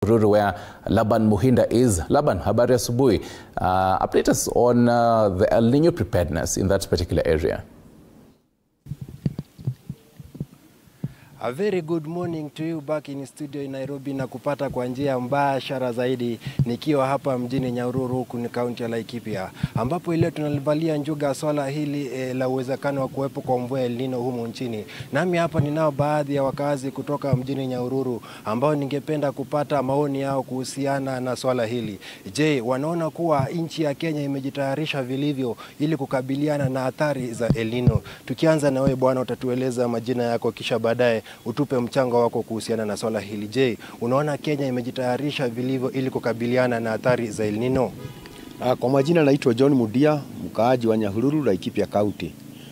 Nyahururu where Laban Muhinda is. Laban, habari asubuhi. Uh, update us on uh, the El Nino preparedness in that particular area. A very good morning to you back in studio in Nairobi na kupata kwa njia mbashara zaidi nikiwa hapa mjini Nyahururu huku ni kaunti ya Laikipia ambapo leo tunalivalia njuga swala hili e, la uwezekano wa kuwepo kwa mvua El Nino humu nchini. Nami hapa ninao baadhi ya wakazi kutoka mjini Nyahururu ambao ningependa kupata maoni yao kuhusiana na swala hili. Je, wanaona kuwa nchi ya Kenya imejitayarisha vilivyo ili kukabiliana na athari za El Nino? Tukianza na wewe bwana, utatueleza majina yako kisha baadaye utupe mchango wako kuhusiana na swala hili. Je, unaona Kenya imejitayarisha vilivyo ili kukabiliana na athari za El Nino? Kwa majina naitwa John Mudia, mkaaji wa Nyahururu, Laikipia County.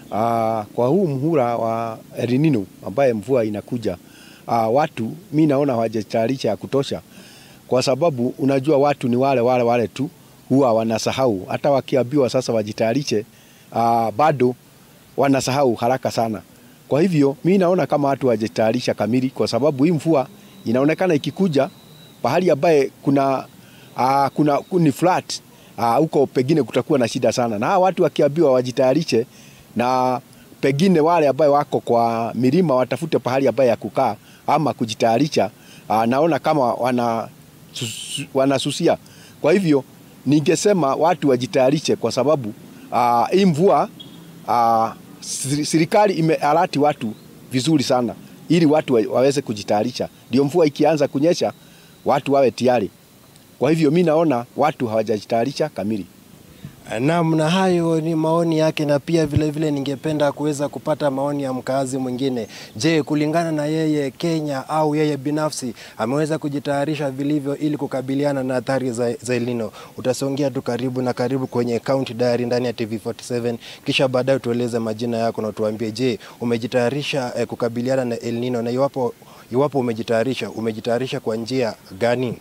Kwa huu mhula wa El Nino ambaye mvua inakuja, aa, watu mi naona hawajatayarisha ya kutosha, kwa sababu unajua watu ni wale wale wale tu, huwa wanasahau. Hata wakiambiwa sasa wajitayarishe, aa, bado wanasahau haraka sana. Kwa hivyo mi naona kama watu hawajatayarisha kamili, kwa sababu hii mvua inaonekana ikikuja pahali ambaye kuna uh, kuna ni flat huko, uh, pengine kutakuwa na shida sana, na hawa watu wakiambiwa wajitayarishe, na pengine wale ambaye wako kwa milima watafute pahali ambaye ya kukaa ama kujitayarisha. Uh, naona kama wana wanasusia. Kwa hivyo ningesema watu wajitayarishe, kwa sababu uh, hii mvua uh, serikali imealati watu vizuri sana ili watu waweze kujitayarisha, ndio mvua ikianza kunyesha watu wawe tayari. Kwa hivyo mi naona watu hawajajitayarisha kamili. Naam, na hayo ni maoni yake, na pia vile vile ningependa kuweza kupata maoni ya mkazi mwingine. Je, kulingana na yeye, Kenya au yeye binafsi ameweza kujitayarisha vilivyo ili kukabiliana na athari za, za El Nino? Utasongea tu karibu na karibu kwenye County Diary ndani ya TV47, kisha baadaye tueleze majina yako na tuambie, je, umejitayarisha eh, kukabiliana na El Nino, na iwapo iwapo umejitayarisha, umejitayarisha kwa njia gani?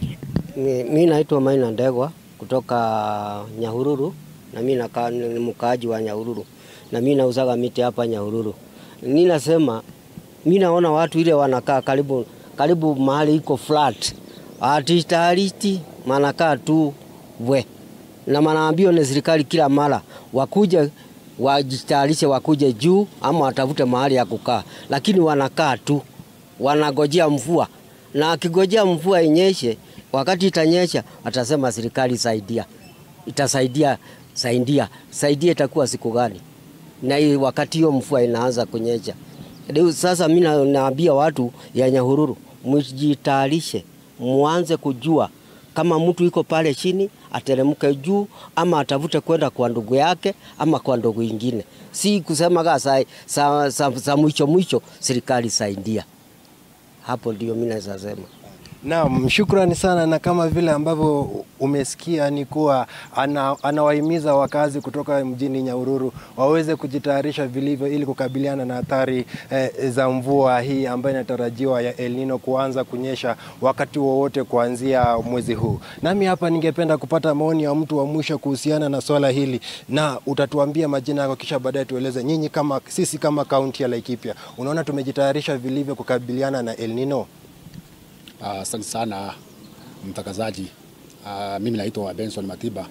Mi naitwa Maina Ndegwa kutoka Nyahururu na mimi nakaa ni mkaaji wa Nyahururu na mimi nauzaga miti hapa Nyahururu. Mimi nasema mimi naona watu ile wanakaa karibu karibu mahali iko flat. Atitaristi manakaa tu we. Na manaambio na serikali kila mara wakuje wajitayarishe wakuje juu ama watafute mahali ya kukaa. Lakini wanakaa tu. Wanagojea mvua. Na akigojea mvua inyeshe wakati itanyesha atasema serikali saidia, itasaidia saidia saidia, itakuwa siku gani? Na hii wakati hiyo mvua inaanza kunyesha. Sasa mimi naambia watu ya Nyahururu, mjitayarishe, muanze kujua kama mtu iko pale chini ateremke juu, ama atafute kwenda kwa ndugu yake ama kwa ndugu ingine, si kusema kaa sa, sa, sa, sa mwisho mwisho serikali saidia. Hapo ndio mimi naweza sema. Naam, shukrani sana, na kama vile ambavyo umesikia ni kuwa ana, anawahimiza wakazi kutoka mjini Nyahururu waweze kujitayarisha vilivyo ili kukabiliana na athari eh, za mvua hii ambayo inatarajiwa ya El Nino kuanza kunyesha wakati wowote kuanzia mwezi huu. Nami hapa ningependa kupata maoni ya mtu wa mwisho kuhusiana na swala hili, na utatuambia majina yako, kisha baadaye tueleze nyinyi kama sisi kama kaunti ya Laikipia, unaona tumejitayarisha vilivyo kukabiliana na El Nino? Asante uh, sana mtangazaji. Uh, mimi naitwa Benson Matiba,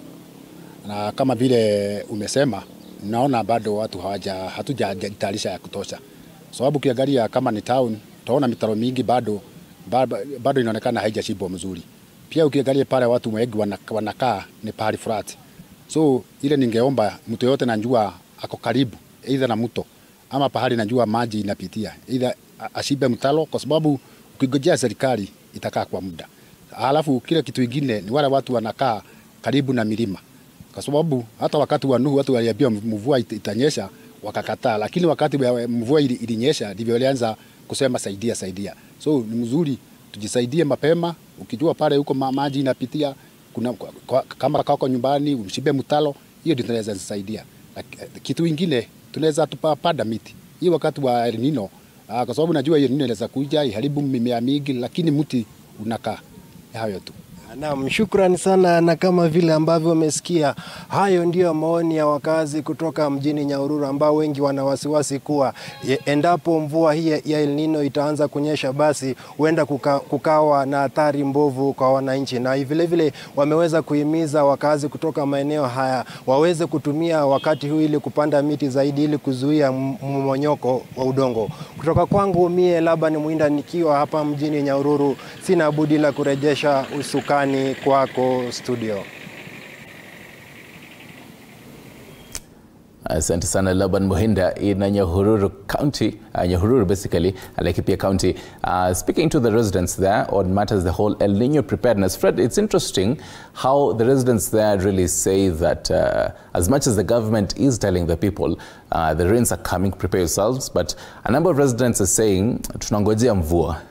na kama vile umesema, naona bado watu hawaja hatujajitayarisha ya kutosha, sababu ukiangalia kama ni town, utaona mitaro mingi bado bado, bado inaonekana haijashibwa mzuri. Pia ukiangalia pale watu wengi wanakaa ni pahali flat, so ile ningeomba mtu yote najua ako karibu either na mto ama pahali najua maji inapitia, either ashibe mtalo, kwa sababu ukigojea serikali itakaa kwa muda. Halafu kile kitu kingine ni wale watu wanakaa karibu na milima, kwa sababu hata wakati wa Nuhu watu waliambiwa mvua itanyesha wakakataa, lakini wakati mvua ilinyesha ndivyo walianza kusema saidia saidia. So ni mzuri tujisaidie mapema, ukijua pale huko maji inapitia kuna, kwa, kama kako nyumbani umshibe mtalo, hiyo ndio tunaweza saidia. Kitu kingine tunaweza tupanda miti hii wakati wa El Nino Ah, kwa sababu najua hiyo nini inaweza kuja iharibu mimea mingi, lakini mti unakaa. Hayo tu. Naam, shukrani sana, na kama vile ambavyo umesikia, hayo ndiyo maoni ya wakazi kutoka mjini Nyahururu ambao wengi wana wasiwasi kuwa e- endapo mvua hii ya El Nino itaanza kunyesha, basi huenda kuka, kukawa na athari mbovu kwa wananchi, na vile vile wameweza kuhimiza wakazi kutoka maeneo haya waweze kutumia wakati huu ili kupanda miti zaidi ili kuzuia m- mmomonyoko wa udongo. Kutoka kwangu mie Laban Mwinda nikiwa hapa mjini Nyahururu, sina budi la kurejesha usukani kwako studio. Asante sana Laban Muhinda in Nyahururu County, uh, Nyahururu basically, uh, Laikipia County, uh, speaking to the residents there on matters the whole El Nino preparedness. Fred, it's interesting how the residents there really say that uh, as much as the government is telling the people uh, the rains are coming, prepare yourselves, but a number of residents are saying tunangojea mvua